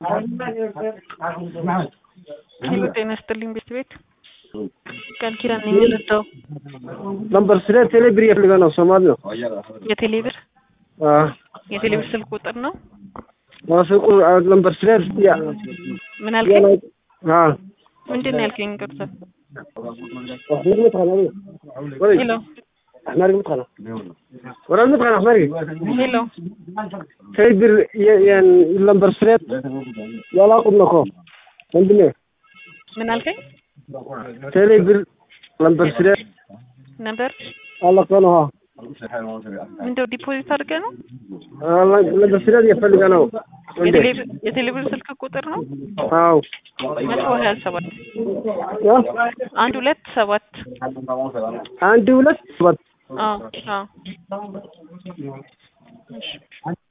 ሄሎ ጤና ይስጥልኝ ቤት ቤት ቃል ኪዳን ነኝ የምረዳው ነምበር ስለ ቴሌብር እየፈልገ ነው ሶማሊ ነው የቴሌብር የቴሌብር ስልክ ቁጥር ነው ማሰቁ ነምበር ስለ ያ ምን አልከኝ አ ምንድን ነው ያልከኝ ቅርታ ሄሎ احمر مدخل ورا المدخل احمر ሄሎ ቴሌብር ነምበር ስለ ያላቁም ነው ወንድሜ ምን አልከኝ ቴሌብር ነምበር ስለ ነበር አላቆ ነው ምንድነው ዲፖዚት አድርገህ ነው ነምበር ስለ እየፈልገ ነው የቴሌብር የቴሌብር ስልክ ቁጥር ነው አው መቶ ሀያ ሰባት አንድ ሁለት ሰባት አንድ ሁለት ሰባት አዎ አዎ